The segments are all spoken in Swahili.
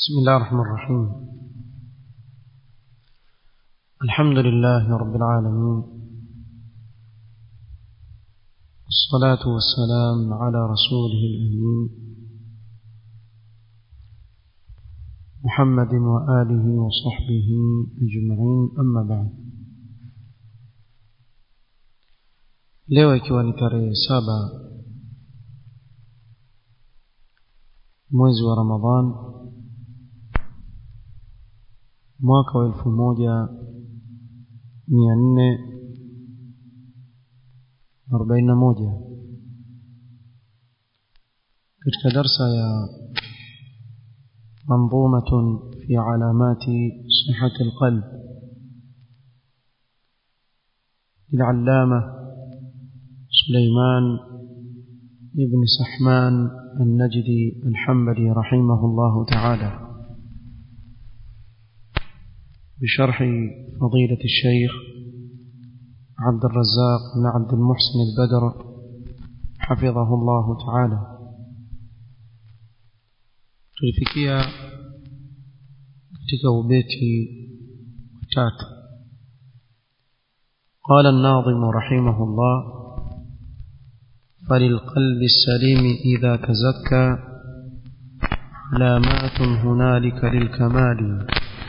بسم الله الرحمن الرحيم الحمد لله رب العالمين الصلاة والسلام على رسوله الأمين محمد وآله وصحبه أجمعين أما بعد leo ikiwa ni tarehe saba mwezi wa ramadhan mwaka wa elfu moja mia nne arobaini na moja katika darsa ya منظومة في علامات صحة القلب للعلامة سليمان ابن سحمان النجدي الحنبلي رحمه الله تعالى بشرح فضيلة الشيخ عبد الرزاق بن عبد المحسن البدر حفظه الله تعالى tulifikia katika ubeti watatu قال الناظم رحمه الله فللقلب السليم إذا تزكى علامات هنالك للكمال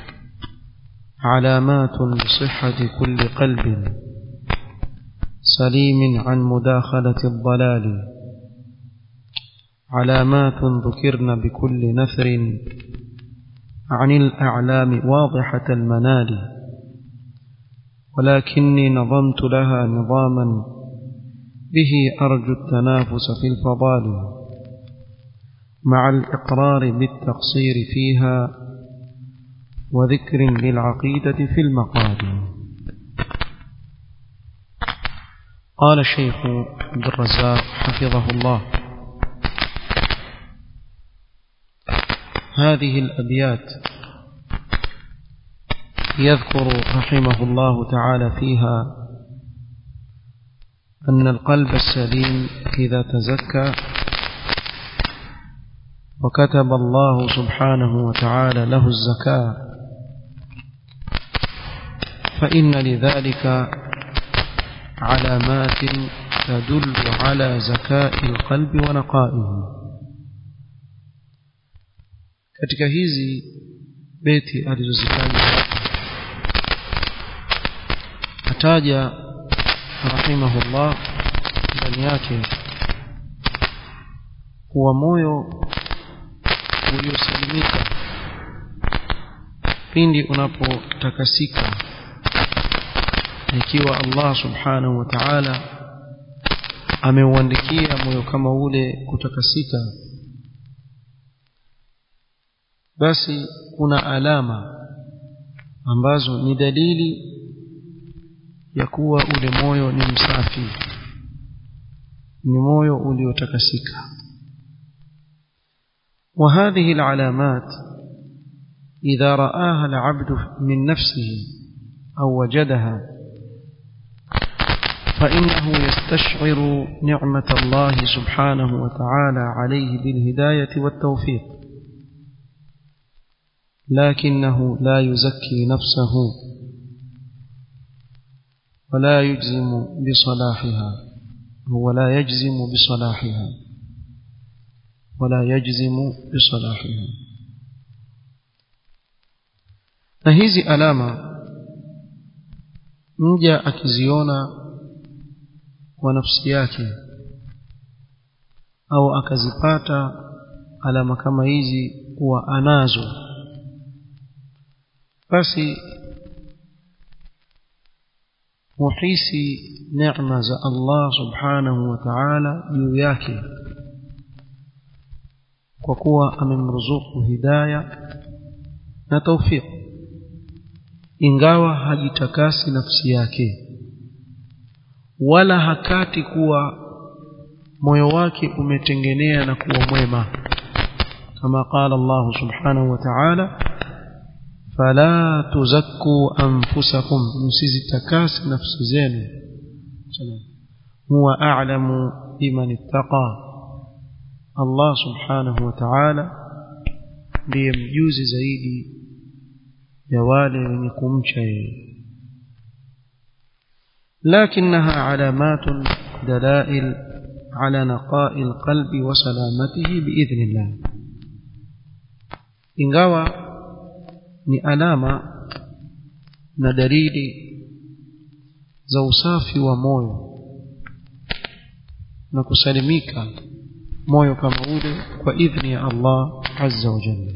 علامات لصحة كل قلب سليم عن مداخلة الضلال علامات ذكرن بكل نثر عن الأعلام واضحة المنال ولكني نظمت لها نظاما به أرجو التنافس في الفضال مع الإقرار بالتقصير فيها وذكر للعقيدة في المقال قال الشيخ عبد الرزاق حفظه الله هذه الأبيات يذكر رحمه الله تعالى فيها أن القلب السليم إذا تزكى وكتب الله سبحانه وتعالى له الزكاة فإن لذلك علامات تدل على زكاء القلب ونقائه katika hizi beti alizozitaja ataja rahimahullah ndani yake kuwa moyo uliosalimika pindi unapotakasika ikiwa Allah subhanahu wa ta'ala ameuandikia moyo kama ule kutakasika basi kuna alama ambazo ni dalili ya kuwa ule moyo ni msafi ni moyo uliotakasika وهذه العلامات إذا رآها العبد من نفسه أو وجدها فإنه يستشعر نعمة الله سبحانه وتعالى عليه بالهداية والتوفيق لكنه لا يزكي نفسه ولا يجزم بصلاحها هو لا يجزم بصلاحها ولا يجزم بصلاحها na hizi alama mja akiziona kwa nafsi yake au akazipata alama kama hizi kuwa anazo basi muhisi neema za Allah subhanahu wa ta'ala juu yake kwa kuwa amemruzuku hidaya na tawfiq ingawa hajitakasi nafsi yake wala hakati kuwa moyo wake umetengenea na kuwa mwema kama qala Allah subhanahu wa ta'ala fala tuzakku anfusakum msizitakasi nafsi zenu huwa a'lamu biman ittaqa Allah subhanahu wa ta'ala ndiye mjuzi zaidi ya wale wenye kumcha yeye لكنها علامات دلائل على نقاء القلب وسلامته بإذن الله ingawa ni alama na dalili za usafi wa moyo na kusalimika moyo kama ule kwa idhni ya Allah azza wa jalla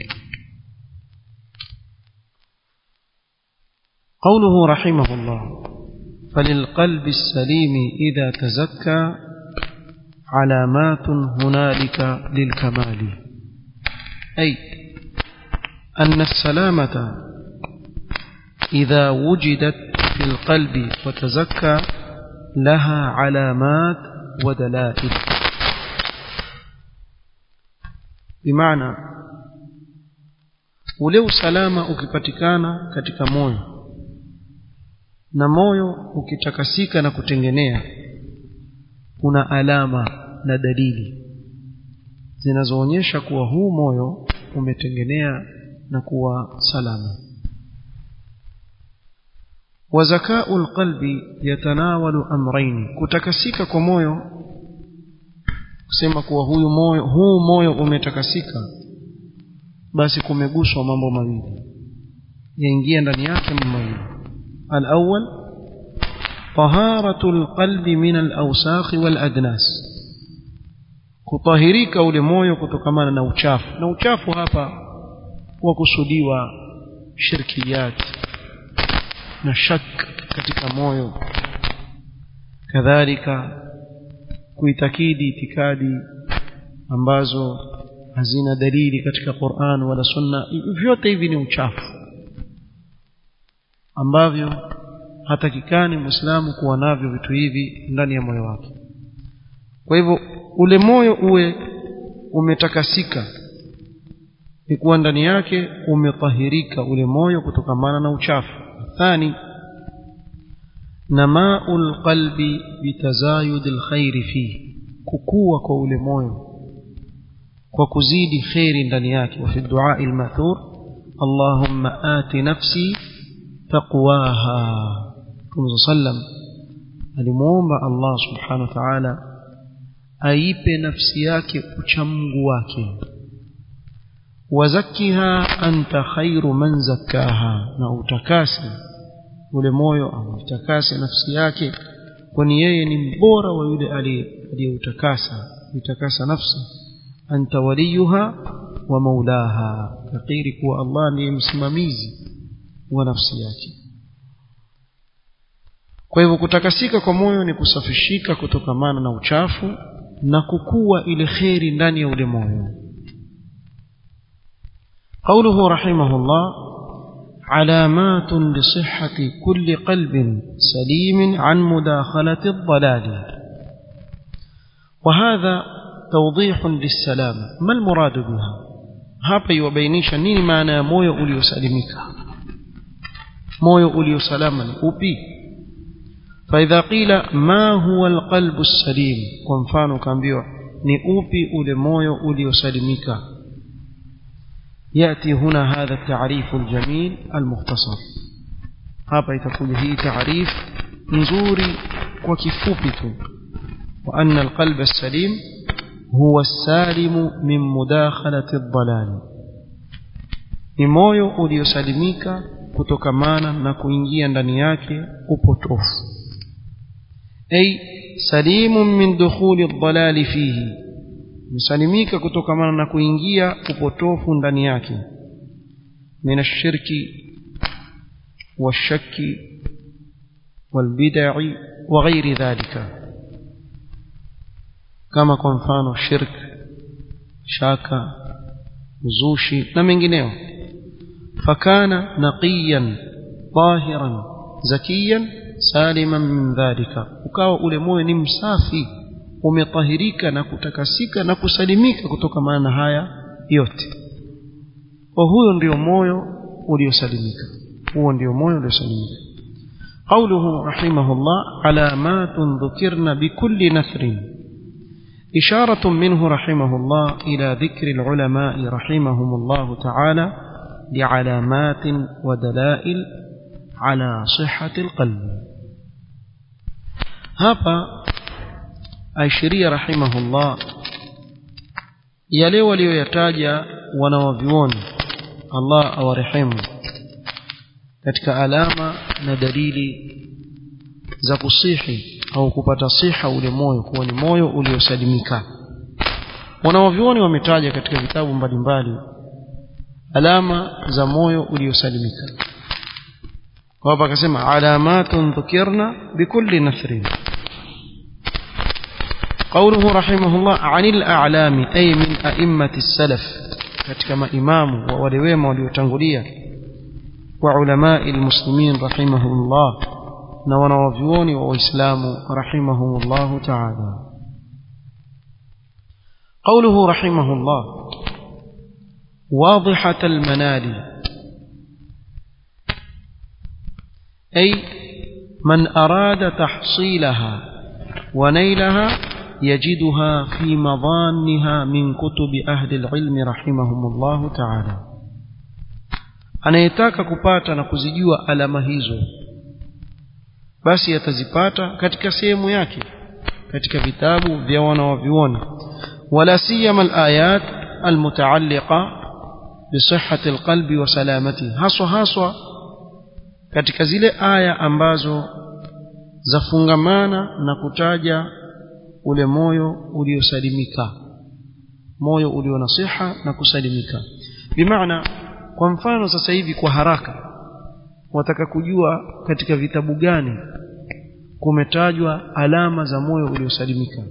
قوله رحمه الله فللقلب السليم إذا تزكى علامات هنالك للكمال أي أن السلامة إذا وجدت في القلب وتزكى لها علامات ودلائل بمعنى ule usalama ukipatikana katika moyo na moyo ukitakasika na kutengenea kuna alama na dalili zinazoonyesha kuwa huu moyo umetengenea na kuwa salama وزكاء القلب يتناول أمرين kutakasika kwa moyo kusema kuwa huyu moyo huu moyo umetakasika basi kumeguswa mambo mawili yaingia ndani yake mambo mawili الأول طهارة القلب من الأوساخ والأدناس kutahirika ule moyo kutokamana na uchafu na uchafu hapa wakusudiwa shirkiyat na shak katika moyo kadhalika kuitakidi itikadi ambazo hazina dalili katika Qur'an wala Sunna vyote hivi ni uchafu ambavyo hatakikani Muislamu kuwa navyo vitu hivi ndani ya moyo wake kwa hivyo ule moyo uwe umetakasika ni kuwa ndani yake umetahirika ule moyo kutokamana na uchafu thani namaul qalbi bitazayudil khairi fihi kukua kwa ule moyo kwa kuzidi khairi ndani yake wa fi du'a al-ma'thur Allahumma ati nafsi taqwaha Mtume sallam alimuomba Allah subhanahu wa ta'ala aipe nafsi yake uchamungu wake wazakiha anta khairu man zakkaha na utakasi ule moyo au utakase nafsi yake kwani yeye ni mbora wa yule aliyeutakasa utakasa nafsi anta waliyuha wa maulaha takiri kuwa Allah ndiye msimamizi wa nafsi yake kwa hivyo kutakasika kwa moyo ni kusafishika kutokamana na uchafu na kukua ile kheri ndani ya ule moyo قوله رحمه الله علامات لصحة كل قلب سليم عن مداخلة الضلال وهذا توضيح للسلامة ما المراد بها hapa iwabainisha nini maana ya moyo uliosalimika moyo uliosalama ni upi فإذا قيل ما هو القلب السليم kwa mfano kaambiwa ni upi ule moyo uliosalimika يأتي هنا هذا التعريف الجميل المختصر hapa itakuja hii taarif nzuri kwa kifupi tu وأن القلب السليم هو السالم من مداخلة الضلال ni moyo uliosalimika kutokamana na kuingia ndani yake upotofu ay salimun min dukhuli ad-dalal fihi msalimika kutokamana na kuingia upotofu ndani yake min ash-shirki wash-shakki wal-bid'i wa ghairi dhalika kama kwa mfano shirk shaka uzushi na mengineo fakana naqiyan tahiran zakiyan saliman min dhalika ukawa ule moyo ni msafi umetahirika na kutakasika na kusalimika kutokamana na haya yote kwa huyo ndio moyo uliosalimika huo ndio moyo uliosalimika قوله رحمه الله علامات ذكرن بكل نثر إشارة منه رحمه الله إلى ذكر العلماء رحمهم الله تعالى لعلامات ودلائل على صحة القلب هذا أشري رحمه الله yale waliyoyataja wanawavyuoni Allah awarehemu katika alama na dalili za kusihi au kupata siha ule moyo kuwa ni moyo uliosalimika wanawavyuoni wametaja katika vitabu mbalimbali alama za moyo uliosalimika kwa hapa akasema alamatun dhukirna bikulli nathrin قوله رحمه الله عن الأعلام أي من أئمة السلف كما إمام وولويم وليتنغلية وعلماء المسلمين رحمهم الله نوانا وفيوني وإسلام رحمهم الله تعالى قوله رحمه الله واضحة المنال أي من أراد تحصيلها ونيلها يجدها في مظانها من كتب أهل العلم رحمهم الله تعالى anayetaka kupata na kuzijua alama hizo basi atazipata katika sehemu yake katika vitabu vya wanawavyuoni wala siyama alayat almutaalliqa bisihhati alqalbi wa salamatihi haswa haswa katika zile aya ambazo zafungamana na kutaja ule moyo uliosalimika moyo ulio na siha na kusalimika bimaana kwa mfano sasa hivi kwa haraka wataka kujua katika vitabu gani kumetajwa alama za moyo uliosalimika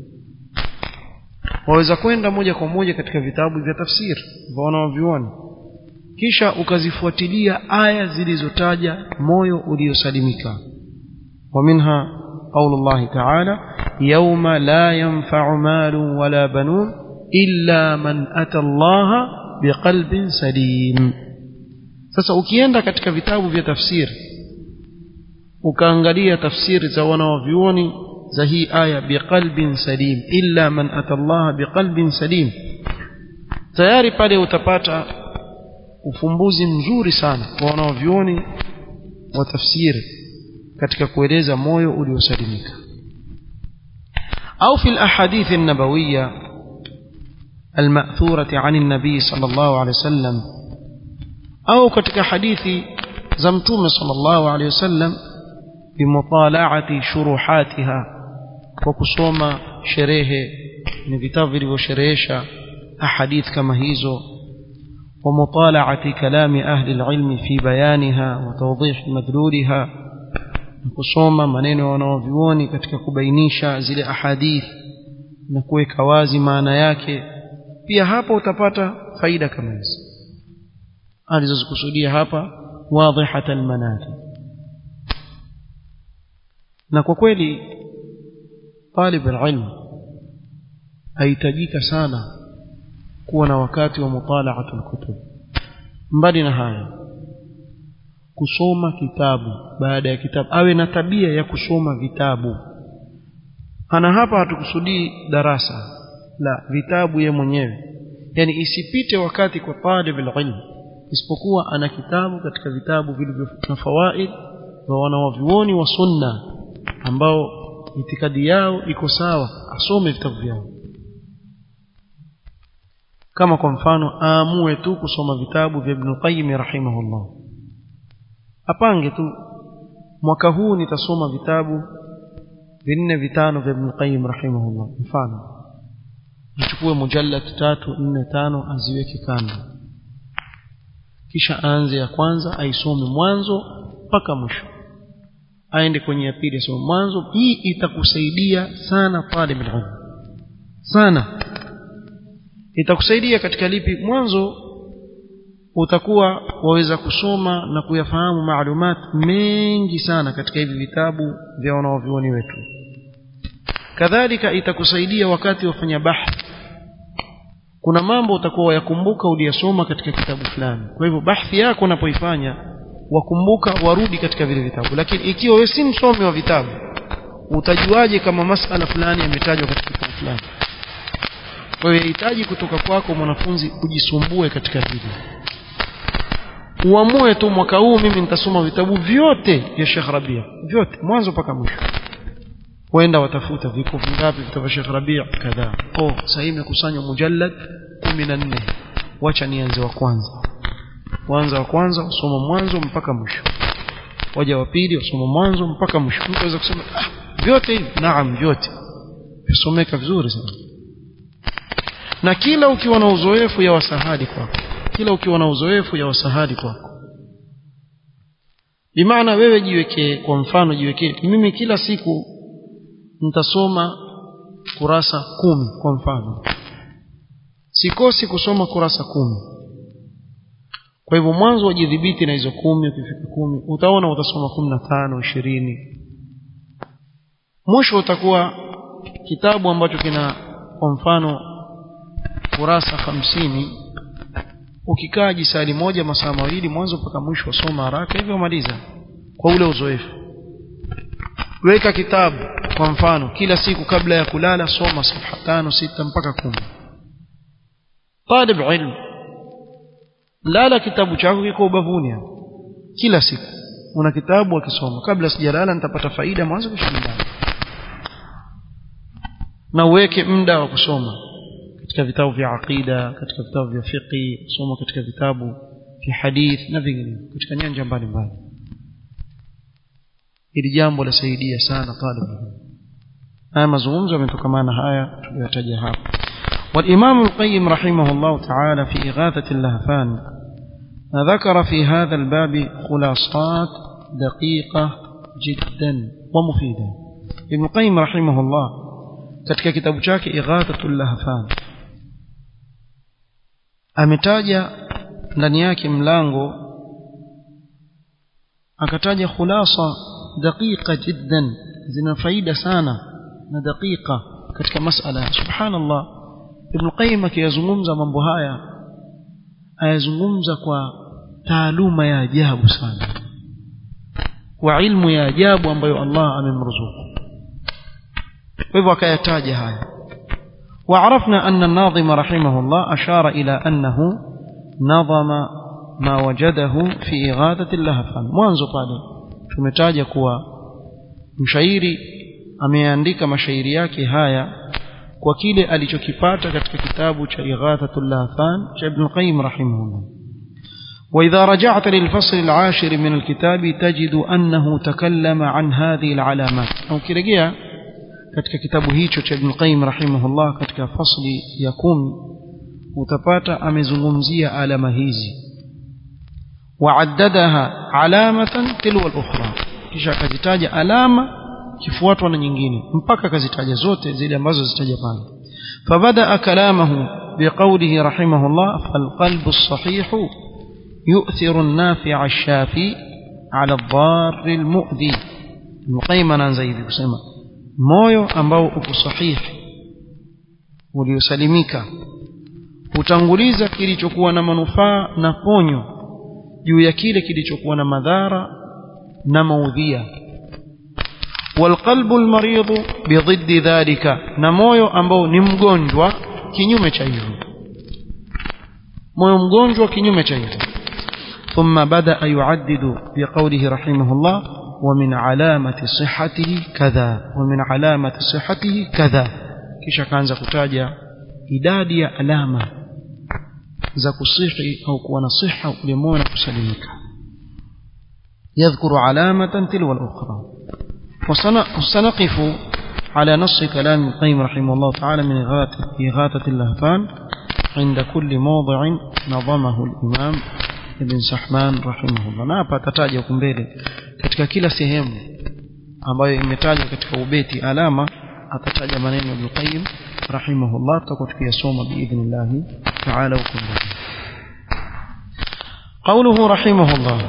waweza kwenda moja kwa moja katika vitabu vya tafsiri vya wanaovioni kisha ukazifuatilia aya zilizotaja moyo uliosalimika ومنها قول الله تعالى يوم لا ينفع مال ولا بنون إلا من أتى الله بقلب سليم sasa ukienda katika vitabu vya tafsiri ukaangalia tafsiri za wanaovyuoni za hii aya biqalbin salim illa man ata Allah biqalbin salim tayari pale utapata ufumbuzi mzuri sana kwa wanaovyuoni wa tafsiri katika kueleza moyo uliosalimika au fi alahadith an-nabawiyya المأثورة عن النبي صلى الله عليه وسلم أو كتك حديث زمتوم صلى الله عليه وسلم بمطالعة شروحاتها وكسوم شريه نفتافر وشريشة أحاديث كما هيزو ومطالعة كلام أهل العلم في بيانها وتوضيح مدلولها kusoma maneno wanaovyuoni katika kubainisha zile ahadith na kuweka wazi maana yake pia hapa utapata faida kama hizi alizozikusudia hapa wadhihat almanati na kwa kweli talib alilm ahitajika sana kuwa na wakati wa mutalaatu alkutub mbali na haya kusoma kitabu baada ya kitabu awe na tabia ya kusoma vitabu ana hapa hatukusudii darasa la vitabu ye mwenyewe yani isipite wakati kwa talib alilm isipokuwa ana kitabu katika vitabu vilivyo na fawaid wa wanawavyuoni wa sunna ambao itikadi yao iko sawa asome vitabu vyao kama kwa mfano aamue tu kusoma vitabu vya Ibn Qayyim rahimahullah apange tu mwaka huu nitasoma vitabu vinne vitano vya Ibn Qayyim rahimahullah mfano achukue mujallad tatu nne tano aziweke kando kisha aanze ya kwanza aisome mwanzo mpaka mwisho aende kwenye ya pili asome mwanzo hii itakusaidia sana talib ilm sana itakusaidia katika lipi mwanzo utakuwa waweza kusoma na kuyafahamu maalumat mengi sana katika hivi vitabu vya wanaovioni wetu kadhalika itakusaidia wakati wafanya bahthi kuna mambo utakuwa wayakumbuka uliyasoma katika kitabu fulani kwa hivyo bahthi yako unapoifanya wakumbuka warudi katika vile vitabu lakini ikiwa wewe si msomi wa vitabu utajuaje kama masala fulani yametajwa katika kitabu fulani kwa hiyo yahitaji kutoka kwako mwanafunzi ujisumbue katika hili uamue tu mwaka huu mimi nitasoma vitabu vyote vya Sheikh Rabia vyote mwanzo mpaka mwisho wenda watafuta viko vingapi vitabu vya Sheikh Rabia kadhaa oh sasa hivi imekusanywa mujallad 14 wacha nianze wa kwanza kwanza wa kwanza usoma mwanzo mpaka mwisho waja wa pili usoma mwanzo mpaka mwisho mtu aweza kusema ah vyote hivi naam vyote visomeka vizuri sana na kila ukiwa na uzoefu ya wasahadi kwako kila ukiwa na uzoefu ya wasahadi kwako bimaana wewe jiwekee kwa mfano jiwekee mimi kila siku nitasoma kurasa kumi kwa mfano sikosi kusoma kurasa kumi kwa hivyo mwanzo wajidhibiti na hizo kumi ukifika kumi utaona utasoma kumi na tano ishirini mwisho utakuwa kitabu ambacho kina kwa mfano kurasa hamsini ukikaa jisali moja masaa mawili mwanzo mpaka mwisho wasoma haraka hivyo maliza kwa ule uzoefu weka kitabu kwa mfano kila siku kabla ya kulala soma safha tano sita mpaka kumi talib ilmu lala kitabu chako kiko ubavuni hapo kila siku una kitabu akisoma kabla sijalala nitapata faida mwanzo kisha nyumbani na uweke muda wa kusoma katika vitabu vya aqida katika vitabu vya fiqi soma katika vitabu vya hadith na vinginevyo katika nyanja mbalimbali hili jambo lasaidia sana talib haya mazungumzo yametokamana haya tuliyotaja hapa والإمام القيم رحمه الله تعالى في إغاثة اللهفان ذكر في هذا الباب خلاصات دقيقة جدا ومفيدة ابن القيم رحمه الله katika kitabu chake Ighathatul Lahfan ametaja ndani yake mlango akataja khulasa daqiqa jiddan zina faida sana na daqiqa katika masala subhanallah ibn qayyim akiyazungumza mambo haya ayazungumza kwa taaluma ya ajabu sana kwa ilmu ya ajabu ambayo Allah amemruzuku kwa hivyo akayataja haya وعرفنا أن الناظم رحمه الله أشار إلى أنه نظم ما وجده في إغاثة اللهفان mwanzo pale tumetaja kuwa mshairi ameandika mashairi yake haya kwa kile alichokipata katika kitabu cha Ighathatul Lahfan cha Ibn Qayyim rahimahullah وإذا رجعت للفصل العاشر من الكتاب تجد أنه تكلم عن هذه العلامات أو كرجيا katika kitabu hicho cha Ibn Qayyim rahimahullah katika fasli ya kumi utapata amezungumzia alama hizi وعددها علامة تلو الأخرى kisha akazitaja alama kifuatwa na nyingine mpaka akazitaja zote zile ambazo zitaja pale فبدأ كلامه بقوله رحمه الله فالقلب الصحيح يؤثر النافع الشافي على الضار المؤذي المقيم anaanza hivi kusema moyo ambao uko sahihi uliosalimika hutanguliza kilichokuwa na manufaa na ponyo juu ya kile kilichokuwa na madhara na maudhia والقلب المريض بضد ذلك na moyo ambao ni mgonjwa kinyume cha hivyo moyo mgonjwa kinyume cha hivyo ثم بدأ يعدد بقوله رحمه الله ومن علامة صحته كذا ومن علامة صحته كذا kisha kaanza kutaja idadi ya alama za kusihi au kuwa na siha ule moyo na kusalimika يذكر علامة تلو الأخرى وسنقف على نص كلام القيم رحمه الله تعالى من إغاثة اللهفان عند كل موضع نظمه الإمام ابن سحمان رحمه الله na hapa atataja huku mbele katika kila sehemu ambayo imetajwa katika ubeti alama atataja maneno ya Ibn Qayyim rahimahullah tutakuwa tukiyasoma biidhnillah taala huko mbele قوله رحمه الله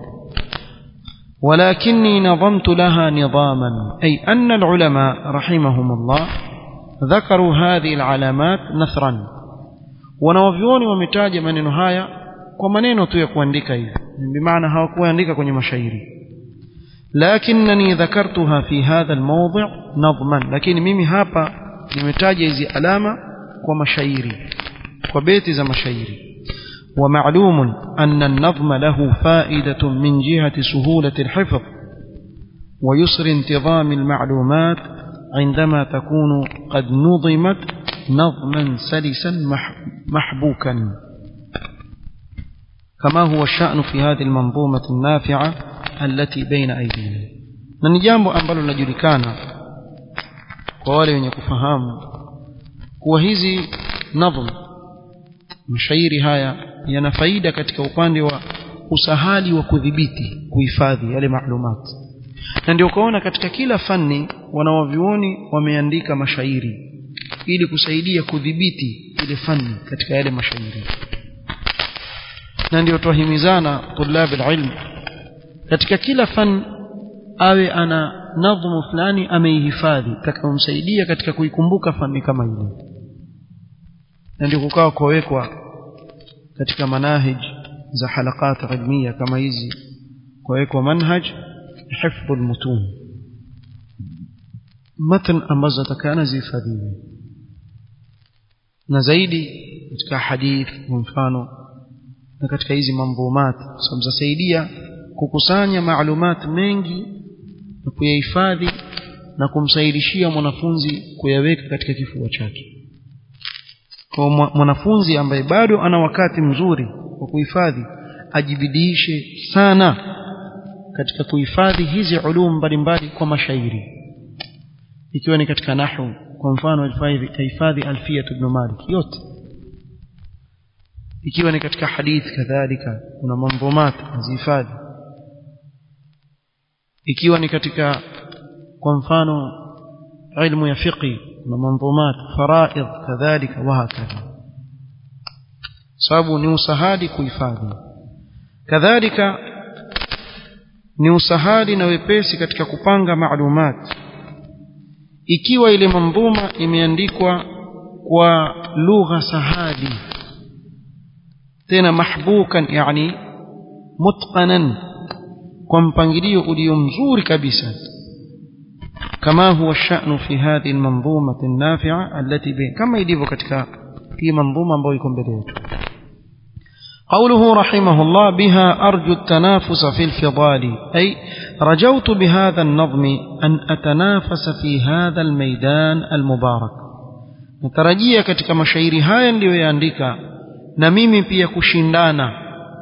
ولكني نظمت لها نظاما أي أن العلماء رحمهم الله ذكروا هذه العلامات نثرا wanawavyuoni wametaja maneno haya kwa maneno tu ya kuandika hivi bimaana hawakuandika kwenye mashairi lakinnani dhakartuha fi hadha almawdi' nadman lakini mimi hapa nimetaja hizi alama kwa mashairi kwa beti za mashairi ومعلوم أن النظم له فائدة من جهة سهولة الحفظ ويسر انتظام المعلومات عندما تكون قد نظمت نظما سلسا محبوكا كما هو الشأن في هذه المنظومة النافعة التي بين أيدينا na ni jambo ambalo linajulikana kwa wale wenye kufahamu kuwa hizi nadhm mashairi haya yana faida katika upande wa usahali wa kudhibiti kuhifadhi yale maalumati na ndio ukaona katika kila fani wanawavyuoni wameandika mashairi ili kusaidia kudhibiti ile fani katika yale mashairi na ndio twahimizana tulab alilm katika kila fan awe ana nadhmu fulani ameihifadhi itakayomsaidia katika kuikumbuka fani kama ile na ndio kukawa kuwekwa katika manahij za halakat ilmiya kama hizi kuwekwa manhaj hifdhu almutun matan ambazo atakana zihifadhiwe na zaidi katika hadith kwa mfano na katika hizi mambumat sababu zasaidia kukusanya maalumat mengi na kuyahifadhi na kumsaidishia mwanafunzi kuyaweka katika kifua chake kwa mwanafunzi ambaye bado ana wakati mzuri wa kuhifadhi ajibidiishe sana katika kuhifadhi hizi ulum mbalimbali kwa mashairi ikiwa ni katika nahwu kwa mfano hifadhi alfiyat ibn malik yote ikiwa ni katika hadith kadhalika kuna mambomat azihifadhi ikiwa ni katika kwa mfano ilmu ya fiqi kuna mambomat faraid kadhalika wa hakadha sababu ni usahadi kuhifadhi kadhalika ni usahadi na wepesi katika kupanga maalumat ikiwa ile mandhuma imeandikwa kwa lugha sahadi tena mahbukan yani mutqanan kwa mpangilio ulio mzuri kabisa kama huwa sha'nu fi hadhihi almanzumati an-nafi'a allati bain kama ilivyo katika hii manzuma ambayo iko mbele yetu قوله رحمه الله بها أرجو التنافس في الفضال أي رجوت بهذا النظم أن أتنافس في هذا الميدان المبارك نترجيا katika mashairi haya niliyoyaandika na mimi pia kushindana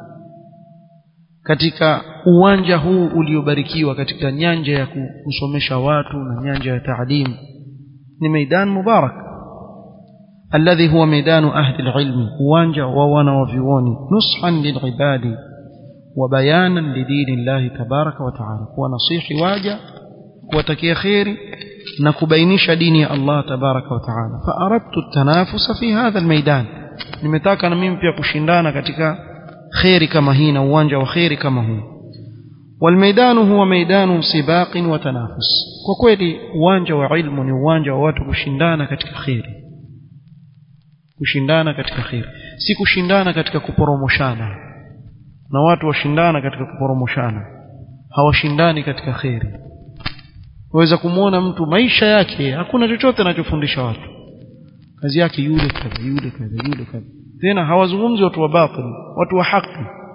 katika uwanja huu uliobarikiwa katika nyanja ya kusomesha watu na nyanja ya taalimu ni maidan mubarak الذي هو ميدان أهل العلم وانجا ووانا وفيوني نصحا للعباد وبيانا لدين الله تبارك وتعالى ونصيح واجا وتكي خير نكبينش دين الله تبارك وتعالى فأردت التنافس في هذا الميدان nimetaka na mimi pia kushindana katika kheri kama hii na uwanja wa kheri kama huu والميدان هو ميدان سباق وتنافس kwa kweli uwanja wa ilmu ni uwanja wa watu kushindana katika kheri kushindana katika kheri si kushindana katika kuporomoshana na watu washindana katika kuporomoshana hawashindani katika kheri waweza kumwona mtu maisha yake hakuna chochote anachofundisha watu kazi yake yule kadha yule kadha yule kadha tena hawazungumzi watu wa batil watu wa haki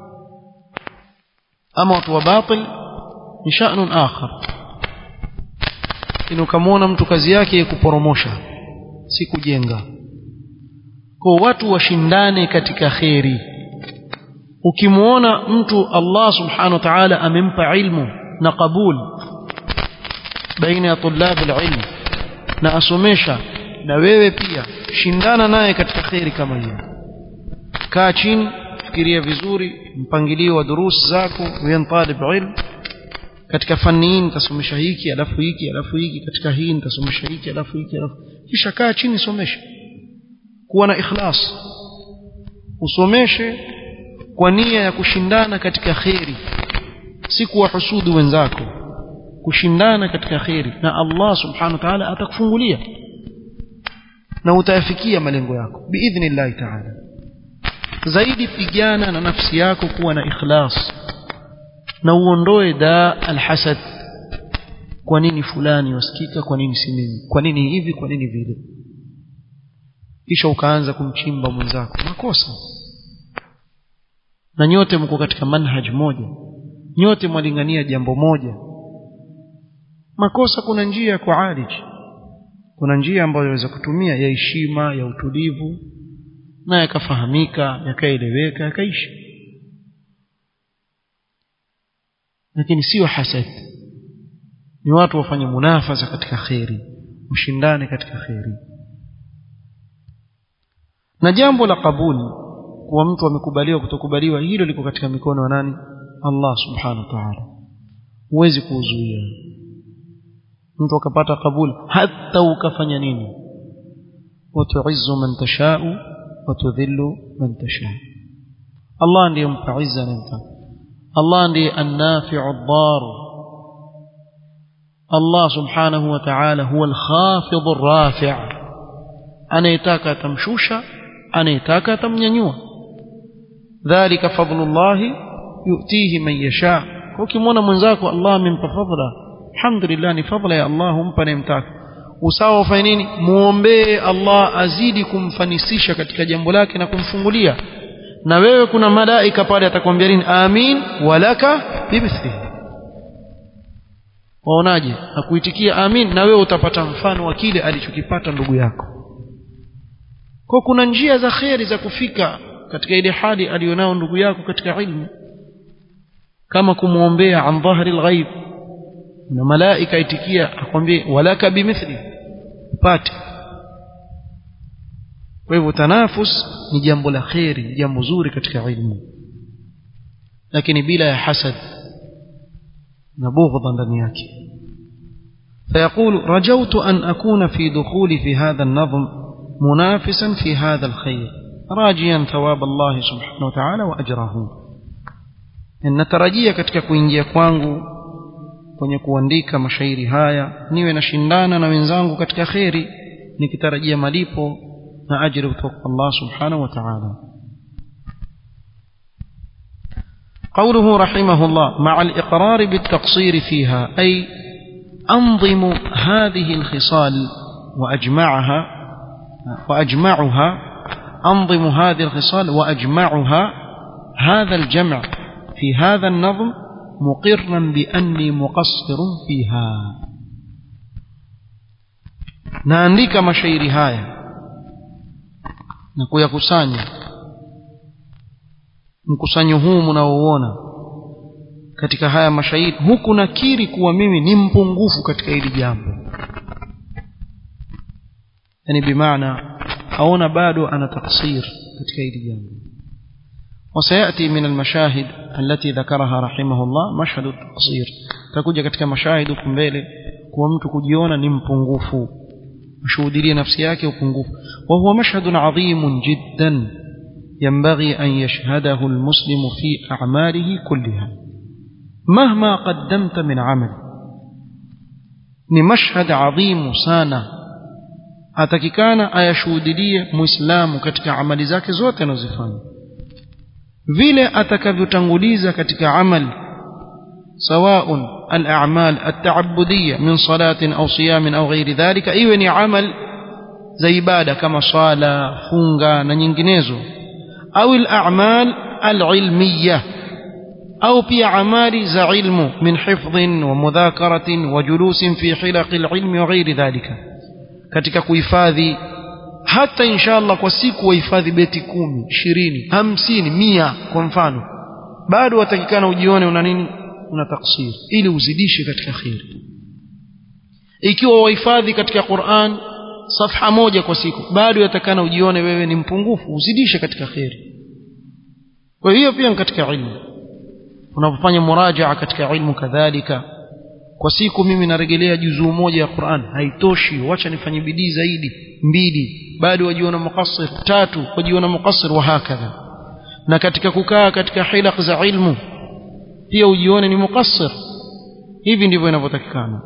ama watu wa batil ni sha'nun akhar ino kamwona mtu kazi yake kuporomosha si kujenga kwa watu washindane katika kheri ukimwona mtu Allah subhanahu wa ta'ala amempa ilmu na qabul baina ya tulab alilm na asomesha na wewe pia shindana naye katika kheri kama hiyo kaa chini fikiria vizuri mpangilio wa durusi zako wewe talib ilm katika fani hii nitasomesha hiki alafu hiki alafu hiki katika hii nitasomesha hiki alafu hiki alafu kisha kaa chini somesha kuwa na ikhlas usomeshe kwa nia ya kushindana katika kheri si kuwahusudu wenzako kushindana katika kheri na Allah subhanahu wa ta'ala atakufungulia na utayafikia malengo yako biidhnillahi ta'ala zaidi pigana na nafsi yako kuwa na ikhlas na uondoe da alhasad kwa nini fulani wasikika kwa nini si mimi kwa nini hivi kwa nini vile kisha ukaanza kumchimba mwenzako makosa na nyote mko katika manhaj moja nyote mwalingania jambo moja makosa kuna njia ya kualiji kuna njia ambayo yaweza kutumia ya heshima ya utulivu na yakafahamika yakaeleweka yakaishi lakini sio hasad ni watu wafanye munafasa katika kheri ushindane katika kheri na jambo la kabuli kuwa mtu amekubaliwa kutokubaliwa hilo liko katika mikono ya nani Allah subhanahu wa ta'ala huwezi kuuzuia mtu akapata kabuli hata ukafanya nini watuizzu man tashau watudhillu man tashau Allah ndiye mpa izza anayemtaka Allah ndiye annafi'u ad-dar Allah subhanahu wa ta'ala huwa al-khafidh ar-rafi' anayetaka atamshusha anayetaka atamnyanyua dhalika fadlullahi yu'tihi man yasha ukimwona mwenzako Allah amempa fadla alhamdulillah ni fadla ya Allah humpa anayemtaka usawa ufanye nini muombee Allah azidi kumfanisisha katika jambo lake na kumfungulia na wewe kuna malaika pale atakwambia nini amin walaka bimithlihi waonaje akuitikia amin na wewe utapata mfano wa kile alichokipata ndugu yako kwa kuna njia za kheri za kufika katika ile hali alionao ndugu yako katika ilmu kama kumwombea an dhahri alghaib na malaika itikia akwambie walaka bimithli upate kwa hivyo tanafus ni jambo la kheri jambo zuri katika ilmu lakini bila ya hasad na bughdha ndani yake فيقول رجوت أن أكون في دخولي في هذا النظم منافسا في هذا الخير راجيا ثواب الله سبحانه وتعالى وأجره natarajia katika kuingia kwangu kwenye kuandika mashairi haya niwe nashindana na wenzangu katika kheri nikitarajia malipo na ajiri kutoka Allah subhanahu wa ta'ala قوله رحمه الله مع الإقرار بالتقصير فيها أي أنظم هذه الخصال وأجمعها وأجمعها أنظم هذه الخصال وأجمعها هذا الجمع في هذا النظم مقرا بأني مقصر فيها naandika mashairi haya na kuyakusanya mkusanyo huu mnaouona katika haya mashairi huku nakiri kuwa mimi ni mpungufu katika hili jambo yani bimaana aona bado ana taksir katika hili jambo وسيأتي من المشاهد التي ذكرها رحمه الله مشهد التقصير تكوجا katika mashahid huko mbele kuwa mtu kujiona ni mpungufu ashuhudilie nafsi yake upungufu وهو مشهد عظيم جدا ينبغي أن يشهده المسلم في أعماله كلها مهما قدمت من عمل ni mashhad adhimu sana atakikana ayashuhudilie muislamu katika amali zake zote anazofanya vile atakavyotanguliza katika amali سواء الأعمال التعبدية من صلاة أو صيام أو غير ذلك إيوه عمل زي ibada kama swala funga na nyinginezo au الأعمال العلمية أو pia amali za ilmu min hifdhin wa mudhakaratin wa julusin fi hilaqi alilmi wa ghairi dhalika katika kuhifadhi hata inshallah kwa siku wahifadhi beti kumi ishirini hamsini mia kwa mfano bado watakikana ujione una nini una taksir ili uzidishe katika kheri ikiwa wahifadhi katika Qur'an safha moja kwa siku bado yatakana ujione wewe ni mpungufu uzidishe katika kheri kwa hiyo pia ni katika ilmu unapofanya murajaa katika ilmu kadhalika kwa siku mimi narejelea juzuu moja ya Qur'an haitoshi wacha nifanye bidii zaidi mbili bado wajiona muqassir tatu wajiona muqassir wa hakadha na katika kukaa katika hilaq za ilmu pia ujione ni muqassir hivi ndivyo inavyotakikana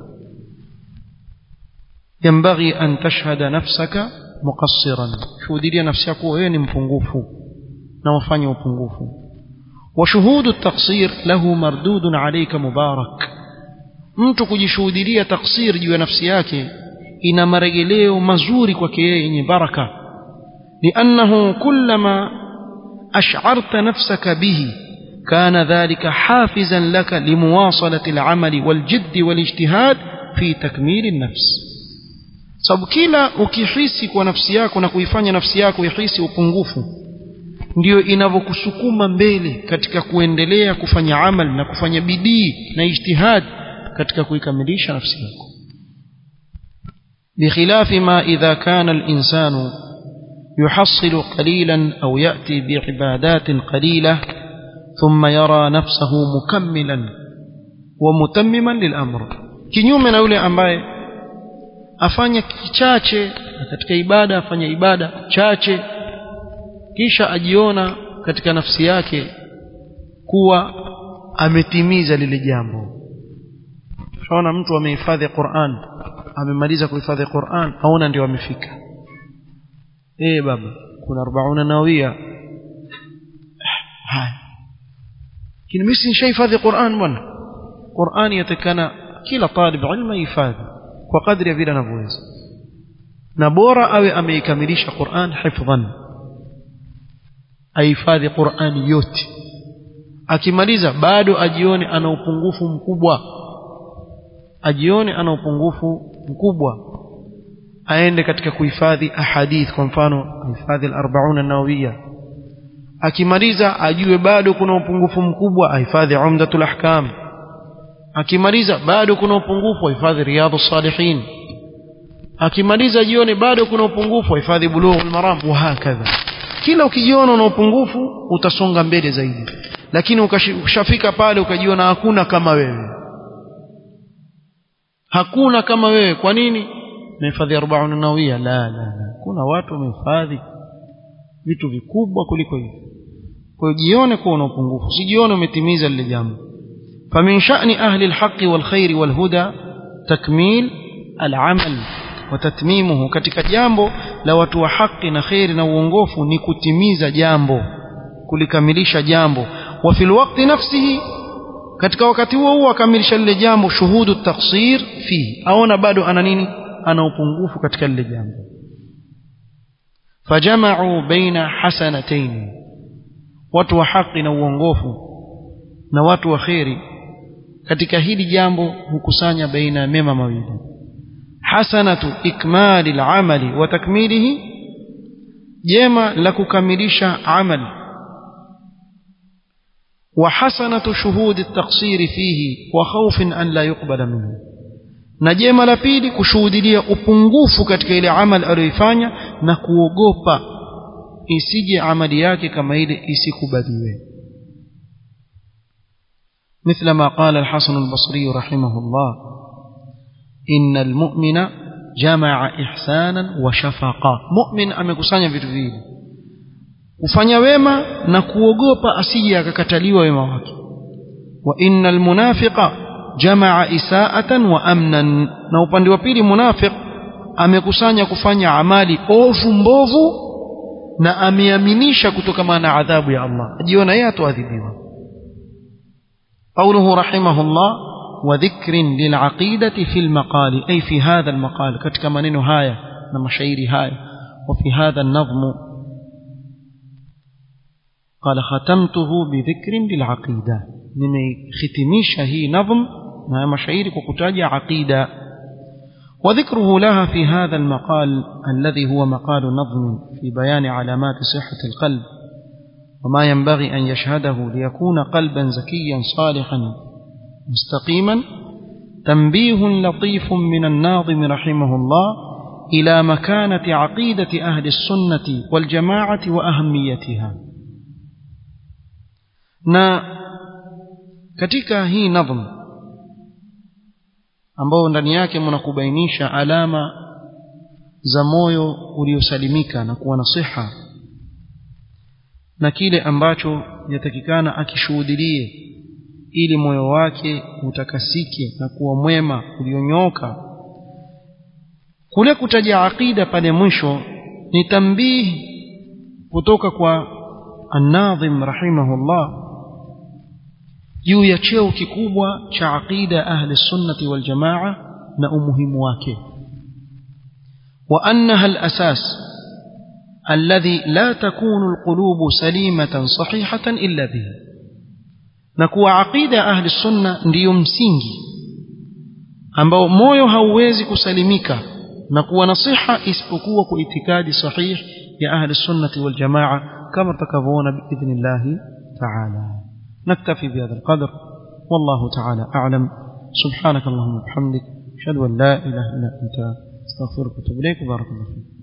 ينبغي أن تشهد نفسك مقصرا شهودية نفسك وين مpungufu na ufanye upungufu وشهود التقصير له مردود عليك مبارك mtu kujishuhudilia taksir juu ya nafsi yake ina marejeleo mazuri kwake yeye yenye baraka لأنه كلما أشعرت نفسك به كان ذلك حافزا لك لمواصلة العمل والجد والاجتهاد في تكميل النفس sababu kila ukihisi kwa nafsi yako na kuifanya nafsi yako ihisi upungufu ndiyo inavyokusukuma mbele katika kuendelea kufanya amal na kufanya bidii na ijtihad katika kuikamilisha nafsi yako بخلاف ما إذا كان الإنسان يحصل قليلا أو يأتي بعبادات قليلة ثم يرى نفسه مكملا ومتمما للأمر kinyume na yule ambaye afanya kichache katika ibada afanya ibada chache kisha ajiona katika nafsi yake kuwa ametimiza lile jambo shaona mtu amehifadhi Qur'an amemaliza kuhifadhi Qur'an aona ndio amefika eh baba kuna 40 nawia haya lakini mimi nishahifadhi Qur'an bwana Qur'an yatakana kila talib ilmu hifadhi kwa kadri ya vile anavyoweza na bora awe ameikamilisha Qur'an hifdhan ahifadhi Qur'an yote akimaliza bado ajione ana upungufu mkubwa ajione ana upungufu mkubwa aende katika kuhifadhi ahadith kwa mfano hifadhi al-40 an-nawawiyya akimaliza ajue bado kuna upungufu mkubwa ahifadhi umdatul ahkam akimaliza bado kuna upungufu ahifadhi riyadhus salihin akimaliza jione bado kuna upungufu ahifadhi bulughul maram wa hakadha kila ukijiona una upungufu utasonga mbele zaidi lakini ukishafika pale ukajiona hakuna kama wewe hakuna kama wewe kwa nini mehifadhi 40 nawia la la la kuna watu wamehifadhi vitu vikubwa kuliko hivyo kwa hiyo jione kuwa una upungufu usijione umetimiza lile jambo فمن شأن أهل الحق والخير والهدى تكميل العمل وتتميمه katika jambo la watu wa haki na khairi na uongofu ni kutimiza jambo kulikamilisha jambo wa fil waqti nafsihi katika wakati huo huo akamilisha lile jambo shuhudu taksir fi aona bado ana nini ana upungufu katika lile jambo fajamau baina hasanatayn watu wa haki na uongofu na watu wa kheri katika hili jambo hukusanya baina ya mema mawili hasanatu ikmali al-amali wa takmilihi jema la kukamilisha amali وحسنة شهود التقصير فيه وخوف أن لا يقبل منه na jema la pili kushuhudilia upungufu katika ile amali aliyoifanya na kuogopa isije amali yake kama ile isikubaliwe مثل ما قال الحسن البصري رحمه الله إن المؤمن جمع إحسانا وشفقا مؤمن amekusanya vitu viwili kufanya wema na kuogopa asije akakataliwa wema wake wa innal munafiqa jamaa isaatan wa amnan na upande wa pili munafiq amekusanya kufanya amali ovu mbovu na ameaminisha kutokana na adhabu ya Allah ajiona yeye atoadhibiwa قوله رحمه الله وذكر للعقيدة في المقال أي في هذا المقال كتك منين هاية نمشيري هاية وفي هذا النظم قال ختمته بذكر للعقيدة نمي ختميش هي نظم ما مشاعير وكتاج عقيدة وذكره لها في هذا المقال الذي هو مقال نظم في بيان علامات صحة القلب وما ينبغي أن يشهده ليكون قلبا زكيا صالحا مستقيما تنبيه لطيف من الناظم رحمه الله إلى مكانة عقيدة أهل السنة والجماعة وأهميتها na katika hii nadhm ambao ndani yake mnakubainisha alama za moyo uliosalimika na kuwa na siha na kile ambacho yatakikana akishuhudilie ili moyo wake utakasike na kuwa mwema ulionyoka kule kutaja aqida pale mwisho ni tambihi kutoka kwa an-nadhim rahimahullah juu ya cheo kikubwa cha aqida ahli sunnati wal jamaa na umuhimu wake wa annaha al-asas الذي لا تكون القلوب سليمة صحيحة إلا به نكو عقيدة أهل السنة ndiyo msingi ambao moyo hauwezi kusalimika na kuwa nasiha isipokuwa kwa itikadi sahih ya ahli sunnati wal jamaa kama tutakavyoona biidhnillahi taala naktafi bihadha alqadr wallahu taala a'lam subhanak allahumma bihamdik ashhadu an la ilaha illa anta astaghfiruka wa atubu ilayk barakallahu fik